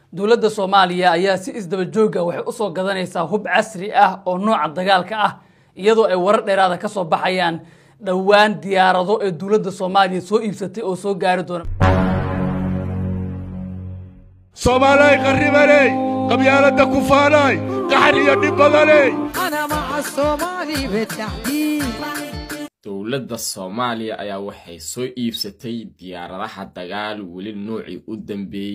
dowladda soomaaliya ayaa si isdaba jooga waxay usoo gadanaysaa hub casri ah oo nooca dagaalka ah iyadoo ay warar dheeraada ka soo baxayaan dhowaan diyaarado ee dowladda soomaaliya soo iibsatay oo soo gaari doona soomaalay qarribaney qabyaaladda kufaanay qaxar iyo dhib badaney أنا مع الصومالي بالتحديد dowladda soomaaliya ayaa waxay soo iibsatay diyaaradaha dagaal weli noocii u dambeeyey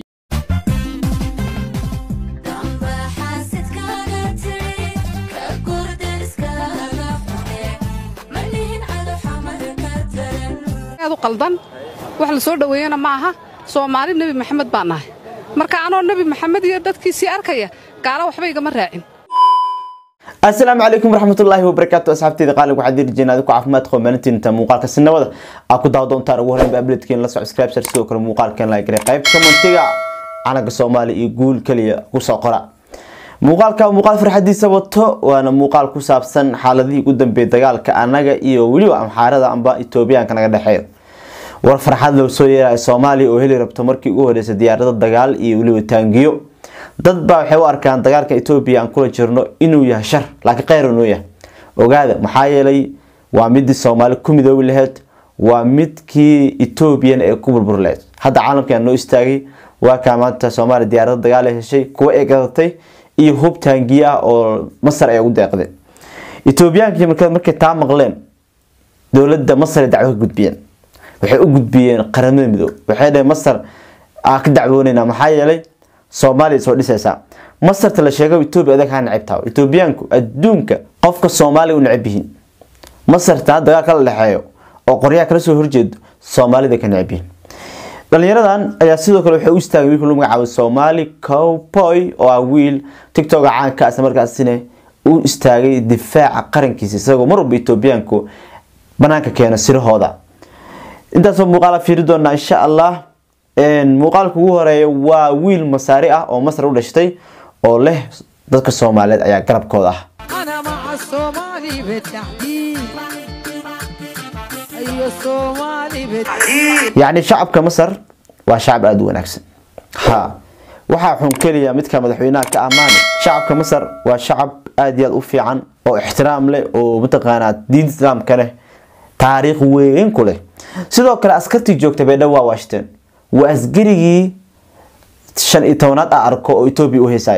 Damba xaasidkaaga tiri ka gurderiskaaga fude manihin cado xamar ka daran aad u qaldan wax la soo dhoweeyana ma aha soomaali nebi maxamed baan nahay marka anoo nebi maxamed iyo dadkiisii arkaya gaala waxba igama raacin asalaamu calaykum waraxmatullaahi wabarakaatu asxaabteyda qaalig waxaad dirjeen adiku caafimaad qaba maalintiinta muuqaalka sinabada aad ku daawa doontaan ugu horreynba abledkeen la soco subscribe sidoo kale muuqaalkeen la garay qayb commentiga calanka soomaaliya iyo guul kaliya kusoo qora muuqaalka muuqaal farxadiisa wato waana muuqaal ku saabsan xaaladihii ugu dambeeyay dagaalka anaga iyo weliba amxaarada amba etoobiyaanka naga dhexeeya war farxad loo soo yeeraya soomaaliya oo heli rabto markii ugu horeysay diyaarado dagaal iyo weliba taangiyo dad baa waxay u arkaan dagaalka etoobiya aan kula jirno inuu yahay shar laakiin kheyr inuu yahay ogaada maxaa yeelay waa midii soomaali ku midoobi lahayd waa midkii etoobiyan ee ku burbur lahayd hadda caalamkan noo istaagay waa kaa maanta soomaaliya diyaarado dagaal ay heshay kuwa ay gadatay iyo hub taangiyo ah oo masar ay ugu deeqdeen etoobiyaanki marka markay taa maqleen dowladda masar ay dacwo ka gudbiyeen waxay u gudbiyeen qaramada midoob waxay dhaheen masar aan ka dacwooneynaa maxaa yeelay soomaaliya soo dhisaysaa masarta la sheego etoobiya adag haa necabtaa etoobiyaanku adduunka qofka soomaaliya u necab yihiin masarta hadda dagaal kala dhexeeyo oo qoryaha kala soo horjeedo soomaalida ka necab yihiin dhalinyaradan ayaa sidoo kale waxay u istaagay wiilka lagu magacaabo soomaali cowboy oo ah wiil tiktoka caanka isla markaasina u istaagay difaaca qarankiisa isagoo mar walba etoobiyaanku banaanka keena sirahooda intaasoo muuqaala fiiri doonaa insha allah muuqaalka ugu horeeya waa wiil masaari ah oo masar u dhashtay oo leh dadka soomaaliyeed ayaa garabkooda ah أنا مع الصومالي بالتحديد أيوة الصومالي بالتحديد yacni shacabka masar waa shacab aada u wanaagsan ha waxaa xun keliya midka madaxweynaha ka amaane shacabka masar waa shacab aada iyo aada u fiican oo ixtiraam leh oo mataqaanaa diinta islaamka leh taariikh weyn ku leh sidoo kale askartii joogta beedha waa washington waa asgarigii shan iyo tobanaad a arko oo etoobiya u heysaya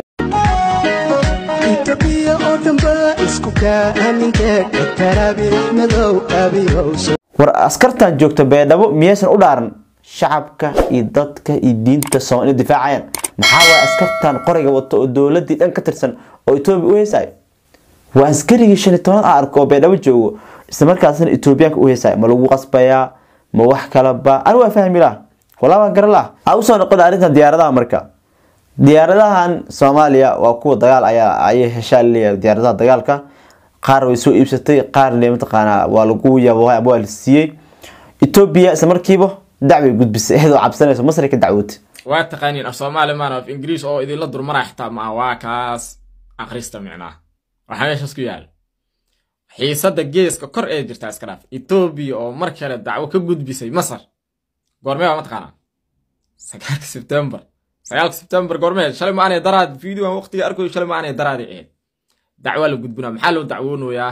itoobiya oo dhanba isku kaaminteed taraabiix madow abiyowso war askartan joogta beedhabo miyaysan u dhaaran shacabka iyo dadka iyo diinta soomali inay difaacayaan maxaa waaya askartan qorayga wato oo dowladii dhan ka tirsan oo etoobiya u heysaya waa askarigii shan iyo tobanaad a arko oo beedhabo joogo isla markaasna etoobiyaanka u heysaya ma lagu qasbayaa ma wax kalaba ani waa fahmi lah walaa waan garan lah a usoo noqon arrintan diyaaradaha marka diyaaradahan soomaaliya waa kuwa dagaal ayaa ayay heshaa leeyahay diyaaradaha dagaalka qaar way soo iibsatay qaarna mataqaanaa waa lagu yaboohay ama waa la siiyey etoobiya isla markiiba dacway gudbisay iyadoo cabsanayso masar ka dacwootay waa taqaaniin af soomaali maana af ingiriis oo idinla durmaraa xitaa ma waa kaas akhrista micnaa waxaa meeshaas ku yaal xiisadda geeska kor ee jirtaa iska dhaaf etoobiya oo mar kale dacwo ka gudbisay masar goormee baa mataqaanaa sagaalka sebtembar sagaalka sebtembar goormee shalay ma aanay daraad fiidiyoan waqtiga arkoy shalay ma aanay daraaday ahayd dacwaa la gudbinaa maxaa loo dacwoonayaa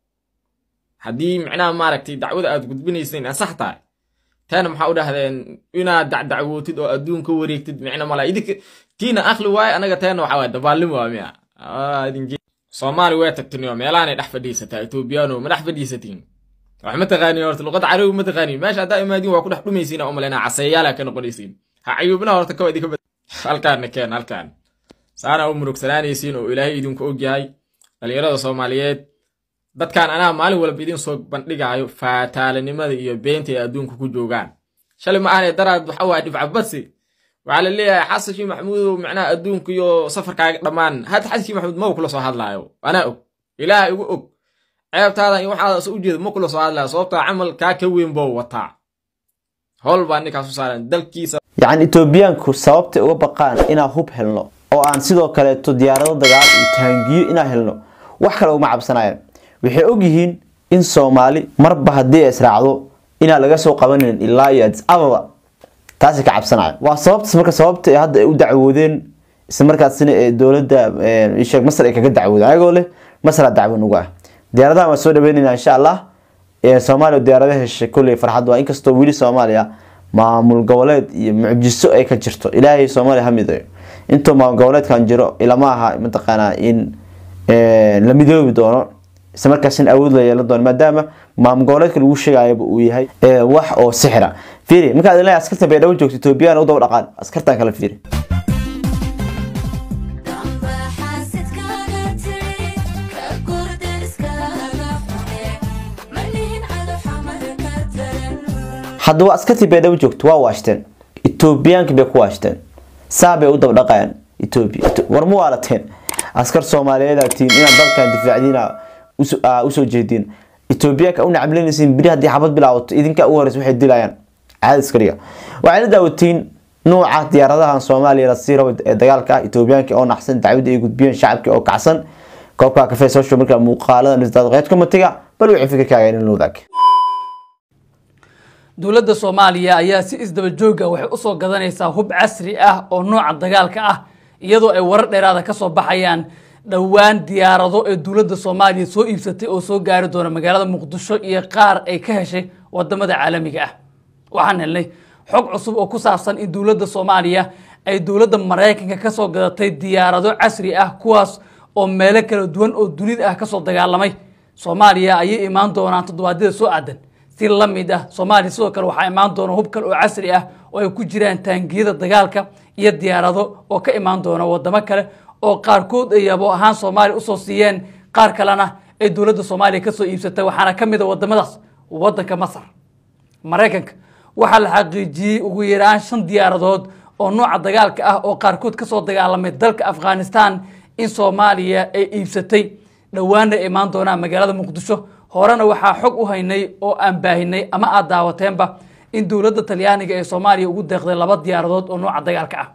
haddii micnaha maaragtay dacwada aad gudbinaysayn ansax tahay taana maxaa u dhahdeen inaad dacdacwootid oo adduunka wareegtid micna mala idinka tiina akhli waaye anaga teena waxaa waay dabaalin waa miya soomaali way tagtiniyo meelaanay dhex fadhiisataa etoobiyaano ma dhex fadhiisatiin wax ma taqaaniin horta luqadda carabi ma taqaaniin meesha haddaa imaadiin waa ku dhex dhumaysiin oo malaynaa caseeyaala ka noqonaysiin ha cayuubina horta kawa idinka bad halkaanna keen halkaan saana u murugsanaanaysiin oo ilaahay idinku ogyahay dhalinyarada soomaaliyeed dadkan anaa maalin walba idin soo bandhigaayo faataalanimada iyo beenta ay adduunka ku joogaan shalay ma aanay daraad waxa waaya dhibcabadsi waxaa la leeyahay xasan shii maxamuudow micnaha adduunka iyo safarkaaga dhammaan hadda xasan shii maxamuud ma kula soo hadlaayo anaa og ilaaha igu og ceebtaadan iyo waxaada soo ujeeda ma kula soo hadlaayo sababtaa camal kaa ka weyn boo wataa howl baa ninkaas u saaran dalkiisa yacni etoobiyaanku sababtay uga baqaan inaan hub helno oo aan sidoo kaleeto diyaarado dagaal iyo taangiyo inaan helno wax kale uma cabsanayaan waxay ogyihiin in soomaali marba haddii ay israacdo inaan laga soo qabanin ilaa iyo adis ababa taasay ka cabsanayaan waa sababtaas marka sababta ay hadda ay u dacwoodeen isla markaasina ee dowladda ee, sheeg masar ay kaga dacwooda ayagoo leh masara dacwo nugu ah diyaaradaha waan soo dhaweynayna insha allah ee soomaaliya diyaaradaha heshay kulley farxad waa inkastoo weli soomaaliya maamul goboleed iyo mucjiso ay ka jirto ilaahay soomaaliya ha midayo intuu maamul goboleedkan jiro ilama aha mataqaanaa in ee, la midoobi doono isla markaasina awood la yeelan doono maadaama maamul goboleedka lagu sheegayaba uu yahay ee, wax oo sixira fiiri markaad ilaa askarta baydhabo joogto etoobiyana u daba dhaqaan askartan kale fiiri damba xaasidkaaga tiri ka gurdariskaaga xune manihin cado xamar ka daran hadda waa askartii baydhabo joogto waa waashteen etoobiyaanki bay ku waashteen saa bay u daba dhaqayaan etoobiya Eto- war ma waalateen askar soomaaliyeed aad tihiin inaad dalkan difaacdiina uso- aa, usoo jeediin etoobiyaanka u nacamlinaysiin biri haddii xabad bilaawato idinkaa ugu horeysa waxay dilayaan caadi askariga waxay la daawatiin nuuca diyaaradahan soomaaliya la sii rabo ee dagaalka ah etoobiyaanka oo naxsan dacwadda ay gudbiyeen shacabka oo kacsan koobka kafee social markaa muuqaalada lisdaad qeyd komatiga bal wixii fikirkaaga in la wadaag dowladda soomaaliya ayaa si isdaba jooga waxay usoo gadanaysaa hub casri ah oo nooca dagaalka ah iyadoo ay warar dheeraada ka soo baxayaan dhowaan diyaarado ee dowladda soomaaliya soo iibsatay oo soo gaari doona magaalada muqdisho iyo qaar ay ka heshay wadamada caalamiga ah waxaan helnay xog cusub oo ku saabsan in dowladda soomaaliya ay dowladda maraykanka kasoo gadatay diyaarado casri ah kuwaas oo meelo kala duwan oo dunida ah kasoo dagaalamay soomaaliya ayay imaan doonaan toddobaadyada soo aadan si la mid ah soomaaliya sidoo kale waxaa imaan doona hub kale oo casri ah oo ay ku jiraan taangiyada dagaalka iyo diyaarado oo ka imaan doona wadamo kale oo qaarkood ay yabo ahaan soomaaliya usoo siiyeen qaar kalena ay dowladda soomaaliya kasoo iibsatay waxaana ka mid a wadamadaas wadanka masar maraykanka waxaa la xaqiijiyey ugu yaraan shan diyaaradood oo nooca dagaalka ah oo qaarkood kasoo dagaalamay dalka afghanistan in soomaaliya ay iibsatay dhowaana ay imaan doonaan magaalada muqdisho horena waxaa xog u haynay oo aan baahinay ama aad daawateenba in dowladda talyaaniga ee soomaaliya ugu deeqday laba diyaaradood oo nooca dagaalka ah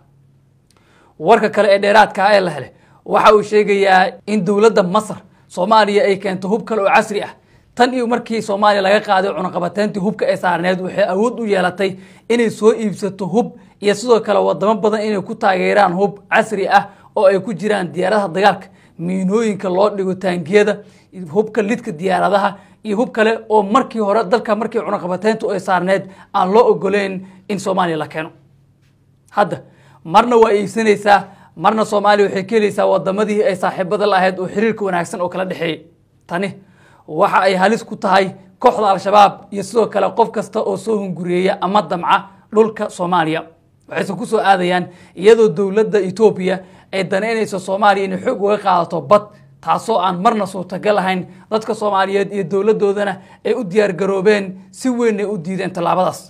warka kale ee dheeraadka ah ee la helay waxa uu sheegayaa in dowladda masar soomaaliya ay keento hub kale oo casri ah tan iyo markii soomaaliya laga qaaday cunaqabateyntii hubka ee saarneed waxay awood u yeelatay inay soo iibsato hub iyo sidoo kale wadamo badan inay ku taageeraan hub casri ah oo ay ku jiraan diyaaradaha dagaalka miinooyinka loo dhigo taangiyada hubka lidka diyaaradaha iyo hub kale oo markii hore dalka markii cunaqabateyntu ay saarneed aan loo ogoleyn in soomaaliya la keeno hadda marna waa iibsanaysaa marna soomaaliya waxay ka helaysaa wadamadii ay saaxiibada la ahayd oo xiriirka wanaagsan oo kala dhexeeyey tani waxa ay halis ku tahay kooxda al-shabaab iyo sidoo kale qof kasta oo soo hungureeya ama damca dhulka soomaaliya waxayse kusoo aadayaan iyadoo dowladda etoobiya ay danaynayso soomaaliya inay xoog uga qaadato bad taasoo aan marna suurtagal ahayn dadka soomaaliyeed iyo dowladoodana ay u diyaargaroobeen si weyn ay u diideen tallaabadaas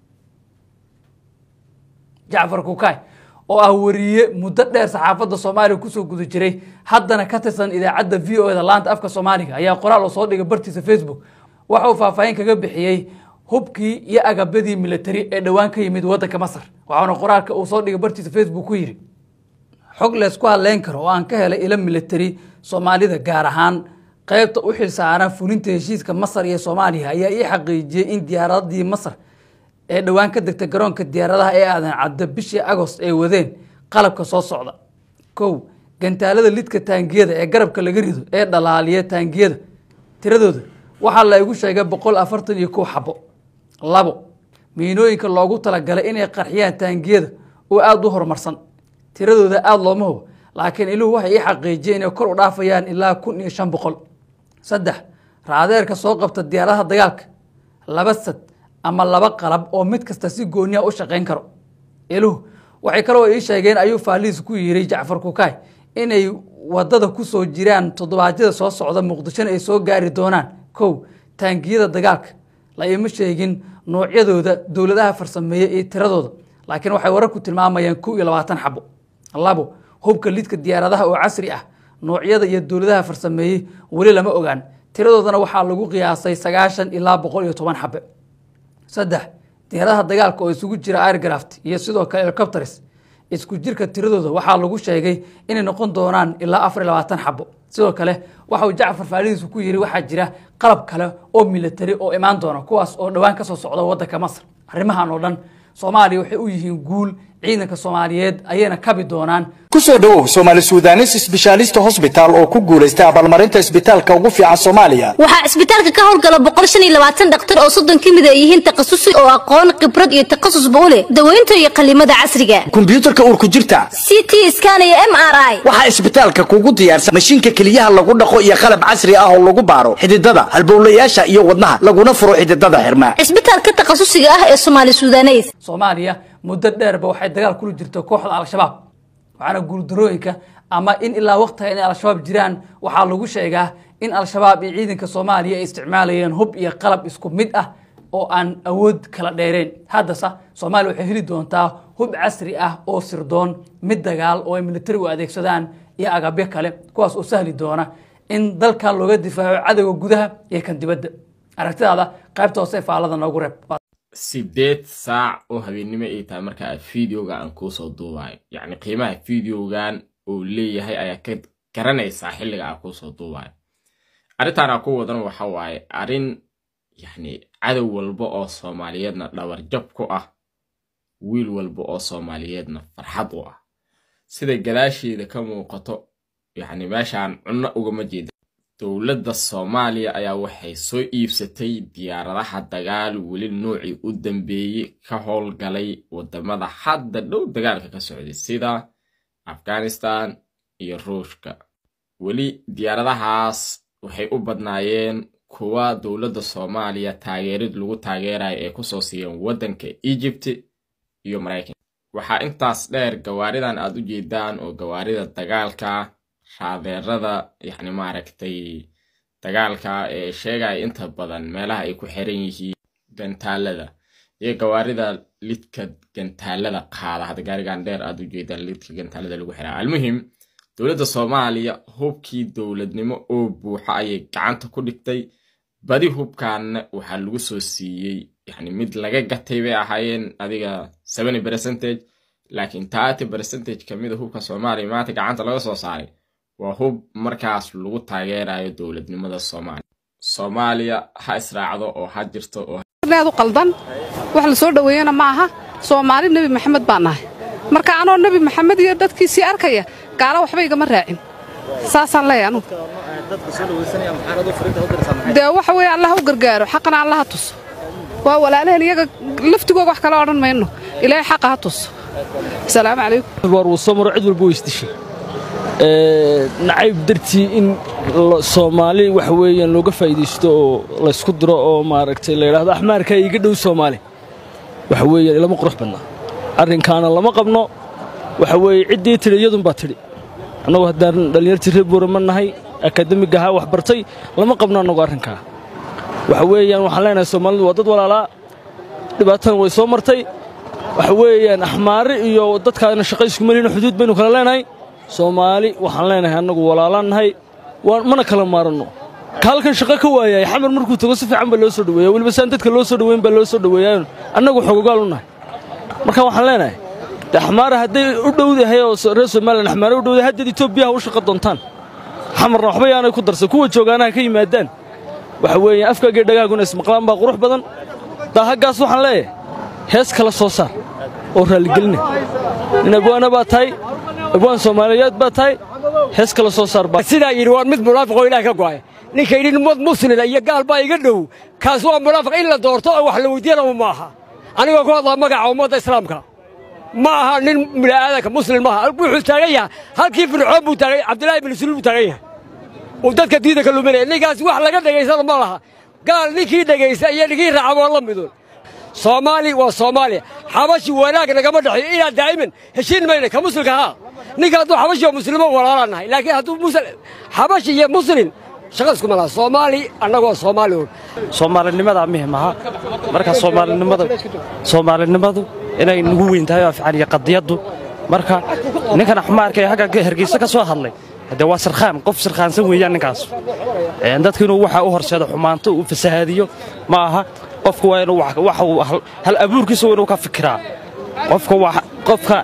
jacfar kukaay oo ah wariye muddo dheer saxaafadda soomaaliya kusoo guda jiray haddana ka tirsan idaacadda v o e da laanta afka soomaaliga ayaa qoraal oo soo dhigay bartiisa facebook waxa uu faahfaahin kaga bixiyey hubkii iyo agabyadii militari ee dhowaan ka yimid waddanka masar waxaana qoraalka uu soo dhigay bartiisa facebook ku yidhi xog leysku hadleyn karo oo aan ka helay ilo militari soomaalida gaar ahaan qaybta u xilsaaran fulinta heshiiska masar iyo soomaaliya ayaa ii xaqiijiyey in diyaaradii masar ee dhowaan ka degtay garoonka diyaaradaha ee aadan cadda bishii agost ay wadeen qalabka soo socda kow gantaalada lidka taangiyada ee garabka laga rido ee dhalaaliya taangiyada tiradooda waxaa la igu sheegay boqol afartan iyo kow xabo labo miinooyinka loogu talagalay inay qarxiyaan taangiyada oo aada u horumarsan tiradooda aada looma hubo laakiin iluhu waxay ii xaqiijiyeen inay kor u dhaafayaan ilaa kun iyo shan boqol saddex raadeerka soo qabta diyaaradaha dagaalka laba sad ama laba qalab oo mid kasta si gooniya u shaqayn karo iluhu waxay kaloo ii sheegeen ayuu faaliis ku yiri jacfar kukaay inay wadada kusoo jiraan toddobaadyada soo socda muqdishona ay soo gaari doonaan kow taangiyada dagaalka la ima sheegin noocyadooda dowladaha farsameeye iyo tiradooda laakiin waxay wararku tilmaamayaan kow iyo labaatan xabo labo hubka lidka diyaaradaha oo casri ah noocyada iyo dowladaha farsameeyey weli lama ogaan tiradoodana waxaa lagu qiyaasay sagaashan ilaa boqol iyo toban xabe saddex diyaaradaha dagaalka oo isugu jira aircraft iyo sidoo kale helicopters isku jirka tiradooda waxaa lagu sheegay inay noqon doonaan ilaa afar iyo labaatan xabo sidoo kale waxa uu jacfar faalidiisu ku yiri waxaa jira qalab kale oo military oo imaan doona kuwaas oo dhowaan kasoo socda wadanka masar arrimahan oo dhan soomaaliya waxay u yihiin guul ciidanka soomaaliyeed ayayna kabi doonaan ku soo dhowow soomaali suudanes sbeshaalista hosbitaal oo ku guulaystay abaalmarinta isbitaalka ugu fiican soomaaliya waxaa isbitaalka ka howlgala boqol shan iyo labaatan dhakhtar oo soddon ka mid ay yihiin takhasusi oo aqoon khibrad iyo takhasusba u leh daweynta iyo qallimada casriga kombiyuutarka uurku jirta c t scan iyo m r i waxaa isbitaalka kugu diyaarsan mashiinka keliyaha lagu dhaqo iyo qalab casri ah oo lagu baaro xididada halbowlayaasha iyo wadnaha laguna furo xididada xirma cisbitaalka takhasusiga ah ee soomaali suudaneys soomaaliya muddo dheerba waxay dagaal kula jirta kooxda al-shabaab waxaana guuldarooyinka ama in ilaa waqtiga inay al-shabaab jiraan waxaa lagu sheegaa in al-shabaab iyo ciidanka soomaaliya ay isticmaalayeen hub iyo qalab isku mid ah oo aan awood kala dheereen haddase soomaaliya waxay heli doontaa hub casri ah oo sirdoon mid dagaal oo ay militarigu adeegsadaan iyo agabyo kale kuwaas oo sahli doona in dalkan looga difaaco cadowga gudaha iyo kan dibadda aragtidaada qaybta hoose ee faalada noogu reeb sideed saac oo habeennimo ay tahay marka aad fideoga aan kuusoo duubayo yacni qiimaha fideogan uu leeyahay ayaa ka garanaysaa xilliga aan kuusoo duubayo arrintaan aan ku wadan waxa waaye arrin yacni cadow walba oo soomaaliyeedna dhabarjab ku ah wiil walba oo soomaaliyeedna farxad u ah sida gadaasheeda ka muuqato yacni meeshaan cunno ugama jeeda dowladda soomaaliya ayaa waxay soo iibsatay diyaaradaha dagaal weli noocii u dambeeyey ka howlgalay wadamada hadda dhow dagaalka ka socday sida afghanistan iyo ruushka weli diyaaradahaas waxay u badnaayeen kuwa dowladda soomaaliya taageerid lagu taageerayo ee kusoo siiyeen waddanka egypt iyo maraykanka waxaa intaas dheer gawaaridan aad u jeedaan oo gawaarida dagaalka raadeerada yacni maaragtay dagaalka ee sheegaya inta badan meelaha ay ku xiran yihiin gantaalada iyo gawaarida lidka gantaalada qaada hadda gaarigan dheer aad u jeedaan lidka gantaalada lagu xiraa almuhim dowladda soomaaliya hubkii dowladnimo oo buuxa ayay gacanta ku dhigtay badi hubkaanna waxaa lagu soo siiyey yacni mid laga gatay bay ahaayeen adiga seventy percentage laakiin thirty percentage kamid a hubka soomaaliya maanta gacanta laga soo saaray waa hub markaas lagu taageerayo dowladnimada soomaaliya soomaaliya ha israacdo oo ha jirto oo aad u qaldan wax la soo dhoweeyana ma aha soomaali nebi maxamed baan nahay marka anoo nebi maxamed iyo dadkiisii arkaya gaala waxba igama raacin saasaan leeyahay anugu dee waxa weeye allah u gargaaro xaqana allah ha tuso waa walaalaheen iyaga laftigooga wax kale odhan mayno ilaahay xaqa ha tuso asalaamu calaykum war uu soo maro cid walba way isdishay nacayb dartii in soomaali waxa weeyaan looga faa'iidaysto oo laysku diro oo maaragtay la yidhaahdo axmaarka iga dhow soomaali waxa weeyaan ilama qurux badnaa arrinkaana lama qabno waxa weeye ciddii tidhi iyadunbaa tidhi annagu haddaan dhallinyartii reer boorama nahay akademiga ahaa wax bartay lama qabno annagu arrinkaa waxa weeyaan waxaan leenahay soomaalidu waa dad walaalaa dhibaatadan way soo martay waxa weeyaan axmaare iyo dadkaana shaqa isku melina xuduud baynu kala leenahay soomaali waxaan leenahay annagu walaalaan nahay mana kala maaranno ka halkan shaqo ka waayay xamar markuu tago si fiican baa loo soo dhaweeya weliba saan dadka loo soo dhaweyn baa loo soo dhaweeyaa annagu xogogaal u nahay marka waxaan leenahay de axmaara hadday u dhowdahay oo reer somalilan axmaare u dhowdahay haddeed etoobiyaha u shaqo doontaan xamarna waxba yaanay ku darsan kuwa joogaanaha ka yimaadaan waxa weeyaan afkaagii dhagaaguna ismaqlaan baa qurux badan daahaggaas waxaan leeyahay hees kala soo saar oo raalligelina nin abwaana baa tahay abwaan soomaaliyeed baa tahay hees kala soo saar baa sidaa yidhi waa mid munaafiqoo ilaah ka go'ay ninka yidhi mad muslina iyo gaal baa iga dhow kaas waa munaafiq in la doorto oo wax la weydiiyana ma aha anigoo ku hadlaa magaca ummadda islaamka ma aha nin bini'aadanka muslim maaha wuxuu taagan yahay halkii fircoon buu taagay cabdilaahi bin suluul buu taagan yahay uu dadka diida ka luminaya ninkaas wax laga dhegaysana ma laha gaal ninkii dhegaysta iyo ninkii raaca waa la midun soomaali waa soomaaliya xabashi wanaag nagama dhexeeyo ilaa daa'iman heshiin mayna ka muslimka haa ninka hadduu xabashi oo muslimo walaalaan nahay laakiin hadduu xabashi iyo muslim shaqa isku malaha soomaali annagoo soomaali un soomaalinimada muhim aha marka soomaalinimada soomaalinimadu inay nagu weyn tahay oo fiican iyo qadiyaddu marka ninkan axmaarka ee hagga hargeysa ka soo hadlay haddee waa sirkhaan qof sirkhaansan weeyaan ninkaas dadka inuu waxa u horseedo xumaanto uu fasahaadiyo ma aha qofku waa inuu waxa uu hal abuurkiisa waa inuu ka fikiraa qofka waa qofka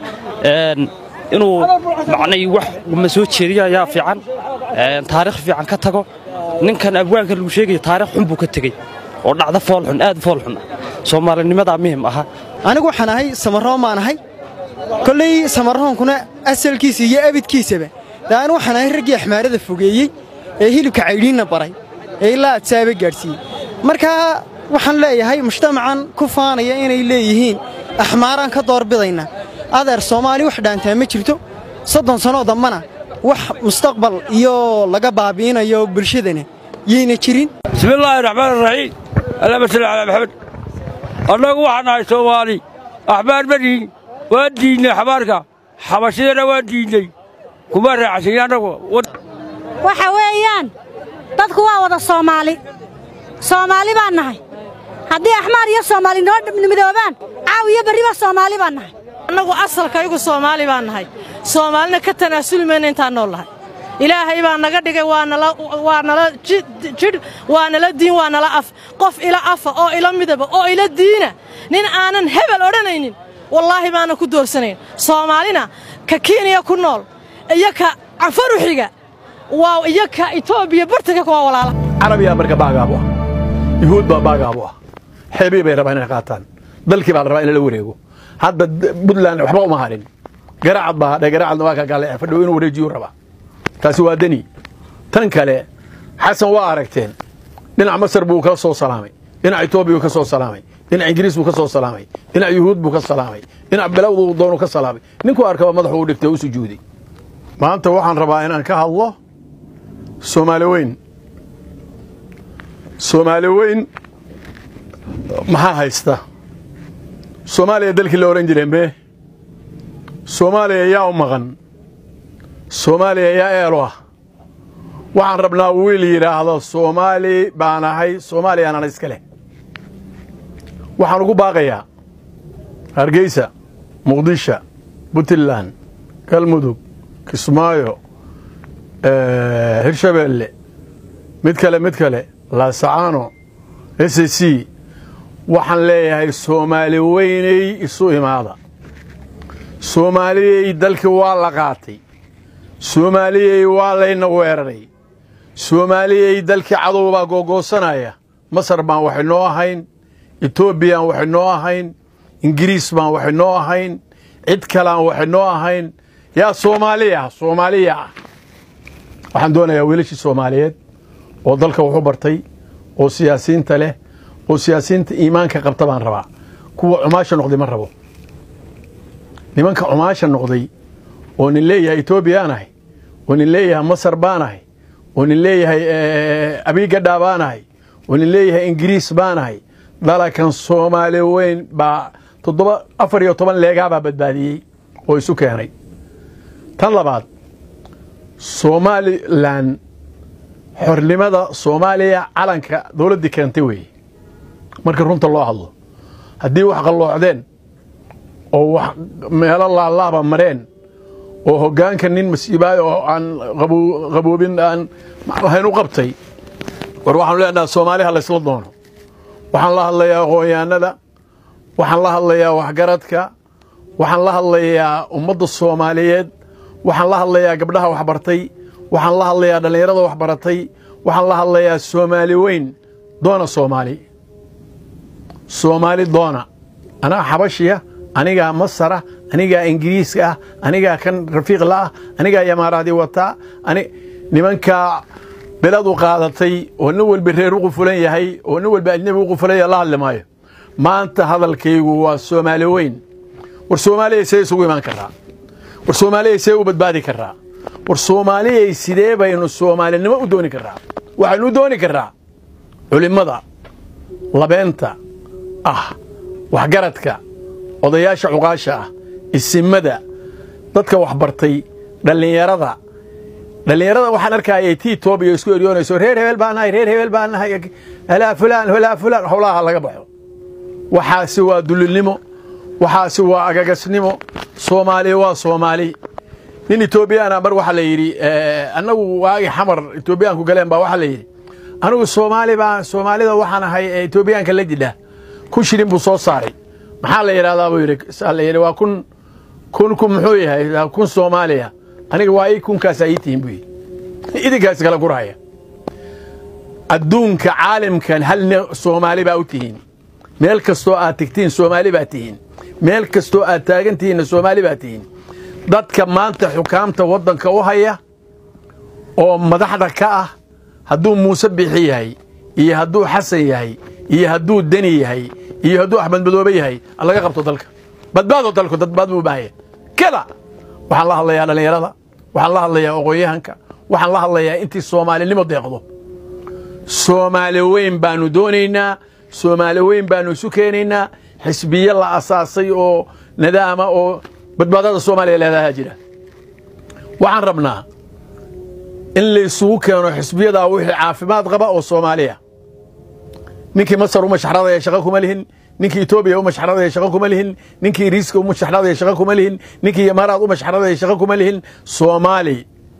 inuu macnay wax ma soo jeediyo ayaa fiican taariikh fiican ka tago ninkan abwaanka lagu sheegayo taariikh xun buu ka tegey oo dhacda foolxun aad foolxun soomaalinimadaa muhim aha anigu waxaan ahay samaroo maan ahay kolley samarroonkuna asalkiisa iyo abidkiisaba daan waxaan ahay raggii axmaarada fogeeyey ee hilibka caydhiinna baray ee ilaa adsaaba gaadhsiiyey markaa waxaan leeyahay mujtamacan ku faanaya inay leeyihiin axmaaraan ka doorbidaynaa adeer soomaali wax dhaantaa ma jirto soddon sannoo dambana wax mustaqbal iyo laga baabi'inayo bulshadana yayna jirin bismillaahi raxmaan raxiim allahuma salli calaa maxamed annagu waxaan nahay soomaali axbaar ma dhihin waan diidnay xabaarka xabashidana waan diidnay kuma raaxasin annagu waxa weeyaan dadku waa wada soomaali soomaali baan nahay haddii axmaar iyo soomaali noo midoobaan caaw iyo berriba soomaali baan nahay annagu asalkaygu soomaali baan nahay soomaalina ka tanaasuli mayna intaan nool nahay ilaahay baa naga dhigay waa nala waa nala jidh waa nala diin waa nala af qof ila afa oo ila midaba oo ila diina nin aanan hebel odhanaynin wallaahi baanan ku doorsanayn soomaalina ka kenya ku nool iyo ka cafaruxiga waa iyo ka etoobiya bartanka waa walaala carabiyaa marka baagaabu ah yuhuud baa baagaabu ah xeebii bay rabaan inay qaataan dalkii baa la rabaa in la wareego hadda buntland waxba uma harin garaacad baa hadhay garaacadna waa ka gaale fadhow inuu wareejiyu rabaa taasi waa deni tan kale xasan waa aragteen dhinac masar buu ka soo salaamay dhinac etoobiya buu ka soo salaamay dhinac ingiriis buu ka soo salaamay dhinac yuhuud buu ka salaamay dhinac bilowdu doonu ka salaamay ninkuu arkaba madaxu u dhigtay u sujuuday maanta waxaan rabaa inaan ka hadlo soomaali weyn soomaali weyn maxaa haysta soomaaliya dalkii la odhan jiray mee soomaaliya yaa u maqan soomaaliya yaa eelo ah waxaan rabnaa wiil yidhaahdo soomaali baan ahay soomaaliyaanan iska leh waxaan ugu baaqayaa hargeysa muqdisho puntland galmudug kismaayo hirshabeelle mid kale mid kale laasacaano s c waxaan leeyahay soomaali weynay isu imaada soomaaliyey dalkii waa la qaatay soomaaliyey waa layna weeraray soomaaliyey dalkii cadow baa googoosanaya masar baan waxay noo ahayn etoobiyaan waxay noo ahayn ingiriis baan waxay noo ahayn cid kaleaan waxay noo ahayn yaa soomaaliya soomaaliya ah waxaan doonayaa wiilashii soomaaliyeed oo dalka waxu bartay oo siyaasiyiinta leh oo siyaasiyiinta iimaanka qabta baan rabaa kuwa cumaasha noqday ma rabo nimanka cumaasha noqday oo nin leeyahay etoobiyaan ahay oo nin leeyahay masar baan ahay oo nin leeyahay abigadhaa baan ahay oo nin leeyahay ingiriis baan ahay dalakan soomaali weyn baa toddoba afar iyo toban leegaa baa badbaadiyey oo isu keenay tan labaad somalilan xornimada soomaaliya calanka dowladdii keentay weeye marka runta loo hadlo haddii wax qalloocdeen oo wax meelo laalaaba mareen oo hoggaanka nin masiibaayo oo aan qaboobin aan lahayn u qabtay war waxaanu leenaha soomaaliha laysla doono waxaan la hadlayaa aqoonyahanada waxaan la hadlayaa waxgaradka waxaan la hadlayaa ummadda soomaaliyeed waxaan la hadlayaa gabdhaha waxbartay waxaan la hadlayaa dhallinyarada waxbaratay waxaan la hadlayaa soomaali weyn doona soomaali soomaali doona anaa xabashiya anigaa masara anigaa ingiriiska ah anigaa kan rafiiqla ah anigaa yamaaraadii wataa nimankaa beladu qaadatay oo nin walba reer u qufulan yahay oo nin walba ajnabi u qufulaya la hadli maayo maanta hadalkaygu waa soomaali weyn war soomaaliyay see isugu imaan karaa war soomaaliyay see u badbaadi karaa war soomaaliyay sidee baynu soomaalinimo u dooni karaa waxaynu u dooni karaa culimmada labeenta ah waxgaradka odayaasha cuqaasha ah isimada dadka waxbartay dhallinyarada dhallinyarada waxaan arkayay tii toobiya isku eryoonayso reer hebel baan nahay reer hebel baan nahay halaa fulaan halaa fulaan howlaha laga baxo waxaasi waa dulinimo waxaasi waa agagasnimo soomaali waa soomaali nin etoobiyaana mar waxaa la yidhi annagu waagi xamar etoobiyaanku galeen baa waxaa la yidhi anigu soomaali baan soomaalida waxaan ahay etoobiyaanka la jidha kun shilin buu soo saaray maxaa la yidhahdaa buu yidhi saa la yidhi waa kun kun kun muxuu yahay kun soomaaliya aniga waa ii kunkaasaa ii tihin buu yidhi idinkaas kala gurhaya adduunka caalamkan hal soomaali baa u tihiin meel kastoo aad tigtiin soomaali baa tihiin meel kastoo aad taagantihiinna soomaali baa tihiin dadka maanta xukaamta waddanka u haya oo madaxda ka ah hadduu muuse bixi yahay iyo hadduu xasan yahay iyo hadduu deni yahay iyo hadduu axmed madoobe yahay laga qabto dalka badbaado dalku dadbaad buu u baahan yahay kada waxaan la hadlayaa dhallinyarada waxaan la hadlayaa aqoon-yahanka waxaan la hadlayaa intii soomaalinimo deeqdo soomaali weyn baanu doonaynaa soomaali weyn baanu isu keenaynaa xisbiye la asaasay oo nadaama oo badbaadada soomaaliya leedahaa jira waxaan rabnaa in la isugu keeno xisbiyadaa wixii caafimaad qaba oo soomaaliya ninkii masar u mashaxradaya shaqo kuma lihin ninkii etoobiya u mashaxradaya shaqo kuma lihin ninkii riiska u mashaxradaya shaqo kuma lihin ninkii imaaraad u mashaxradaya shaqo kuma lihin soomaali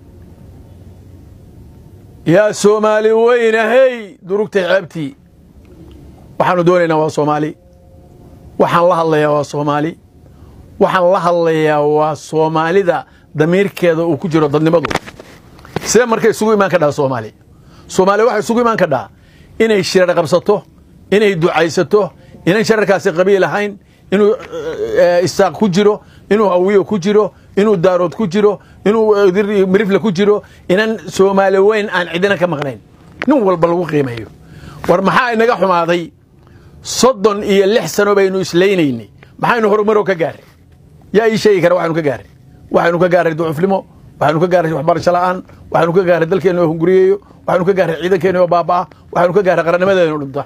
yaa soomaali weynahey durugtay ceebtii waxaanu doonaynaa waa soomaali waxaan la hadlayaa waa soomaali waxaan la hadlayaa waa soomaalida damiirkeeda uu ku jiro dadnimadu see marka isugu imaan kadhaa soomaali soomaali waxay isugu imaan kadhaa inay shirar qabsato inay ducaysato inan shararkaasi qabiil ahayn inuu isaaq ku jiro inuu hawiyo ku jiro inuu daarood ku jiro inuu mirifle ku jiro inan soomaali weyn aan cidina ka maqnayn nin walba lagu qiimeeyo war maxaa inaga xumaaday soddon iyo lix sano baynu islaynaynay maxaynu horumaro ka gaaray yaa ii sheegi kara waxaynu ka gaaray waxaynu ka gaaray ducufnimo waxaynu ka gaaray waxbarasho la'aan waxaynu ka gaaray dalkeenna oo hunguriyeeyo waxaynu ka gaaray ciidankeena oo baaba'a waxaynu ka gaaray qarannimadeena oo dhinta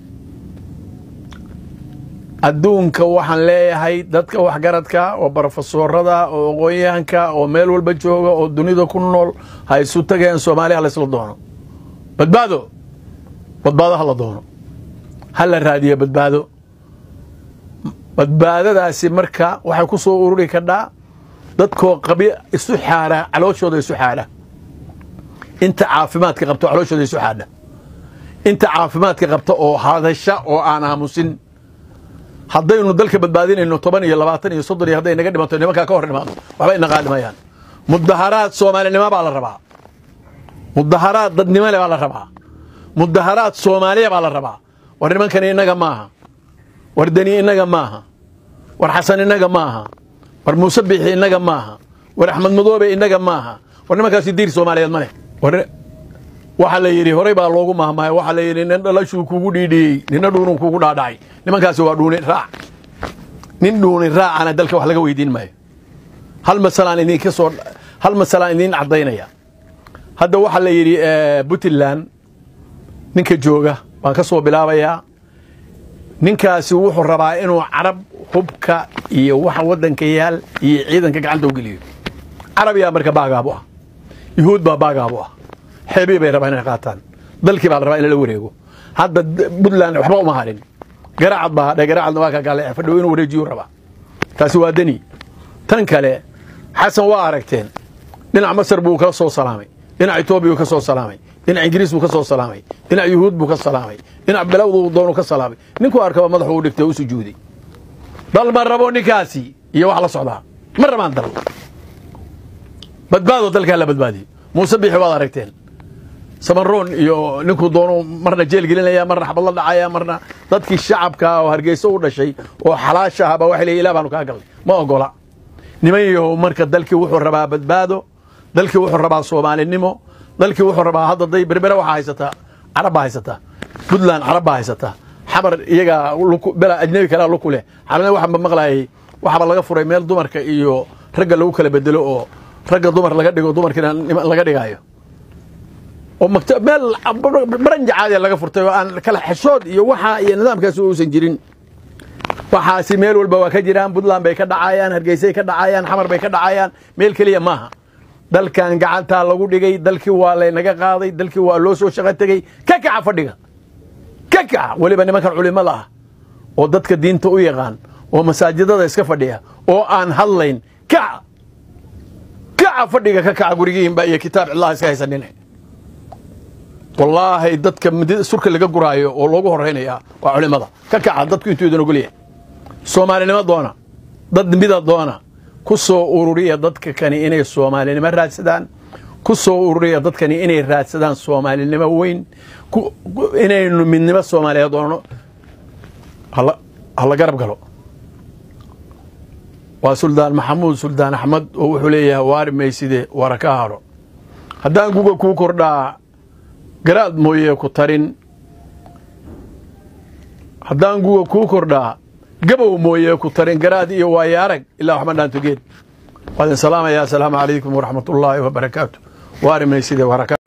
adduunka waxaan leeyahay dadka waxgaradka oo barofesoorada oo aqoon-yahanka oo meel walba jooga oo dunida ku nool ha isu tageen soomaaliya ha laysla doono badbaado badbaado ha la doono ha la raadiyo badbaado badbaadadaasi marka waxay ku soo ururi kadhaa dadkoo qabi isu xaadha calooshooda isu xaadha inta caafimaadka qabto calooshooda isu xaadha inta caafimaadka qabta oo hadasha oo aan aamusin haddaynu dalka badbaadinayno toban iyo labaatan iyo soddon iyo hadday naga dhimanto nimankaa ka hor dhimaado waxba ina qaadimayaan mudaharaad soomaalinimo baa la rabaa mudaharaad dadnimole baa la rabaa mudaharaad soomaaliya baa la rabaa war nimankani innaga maaha war deni innaga maaha war xasan innaga maaha war muuse biixi innaga maaha war axmed madoobe innaga maaha war nimankaasi diir soomaaliyeed ma leh war waxaa la yidhi horey baa loogu mahmahay waxaa la yidhi nin dhalashuu kugu dhiidhiyey nina dhuunuu kugu dhaadhacay nimankaasi waa dhuuni raac nin dhuuni raacana dalka wax laga weydiin maayo hal masalaan idinka soo hal masalaan idiin caddaynaya hadda waxaa la yidhi puntland ninka jooga baan ka soo bilaabayaa ninkaasi wuxuu rabaa inuu carab hubka iyo waxa waddanka yaal iyo ciidanka gacanta u geliyo carab yaa marka baagaabu ah yuhuud baa baagaabu ah xeebii bay rabaa inay qaataan dalkii baa la rabaa in lala wareego hadda puntland waxba uma harin garaacad baa hadhay garaacadna waa ka gaale fadhow inuu wareejiyuu rabaa taasi waa deni tan kale xasan waa aragteen dhinac masar buu ka soo salaamay dhinac etoobiya buu ka soo salaamay dhinac ingiriis buu ka soo salaamay dhinac yuhuud buu ka salaamay dhinac bilowdu doonu ka salaamay ninkuu arkaba madaxu u dhigtay u sujuuday dal ma rabo ninkaasi iyo wax la socdaa ma rabaan dal badbaado dalkaa la badbaadiyo muuse biixi waad aragteen samaroon iyo ninkuu doonu marna jeel gelinaya marna xabad la dhacaya marna dadkii shacabka oo hargeyso u dhashay oo xalaasha ahaba waxay leeyihin ilah baanu kaa galnay ma ogola niman yahow marka dalkii wuxuu rabaa badbaado dalkii wuxuu rabaa soomaalinimo dalkii wuxuu rabaa hadda day berbere waxaa haysataa carab baa haysataa puntland carab baa haysataa xamar iyagaa bela ajnabi kalea luku leh xalana waxaanba maqlayay waxaaba laga furay meel dumarka iyo ragga lagu kala bedelo oo ragga dumar laga dhigo dumarkiina laga dhigaayo oo meel baranja caadiya laga furtay oo aan kala xeshood iyo waxa iyo nidaamkaasi uusan jirin waxaasi meel walba waa ka jiraan puntland bay ka dhacayaan hargeysay ka dhacayaan xamar bay ka dhacayaan meel keliya maaha dalkan gacantaa lagu dhigay dalkii waa laynaga qaaday dalkii waa loo soo shaqo tegey ka kaca fadhiga ka kaca weliba nimankan culimada ah oo dadka diinta u yaqaan oo masaajidada iska fadhiya oo aan hadlayn kaca kaca fadhiga ka kaca gurigiinba iyo kitaab cillaha iska haysanine wallaahi dadka surka laga guraayo oo loogu horeynaya waa culimada ka kaca dadku intuu idin ogolyahay soomaalinimo doona dad mida doona ku soo ururiya dadka kani inay soomaalinimo raadsadaan ku soo ururiya dadkani inay raadsadaan soomaalinimo weyn inaynu midnimo soomaaliyeed doono hala garab galo waa suldaan maxamuud suldaan axmed oo wuxuu leeyahay waari mayside wara ka haro haddaan guga kuu kordhaa garaad mooye ku tarin haddaan guga kuu kordhaa gabow mooye ku tarin garaad iyo waayo arag ilaa waxma dhaanto geed waadin salaamaya asalaamu calaykum waraxmat ullaahi wabarakaatu waari mayside wara ka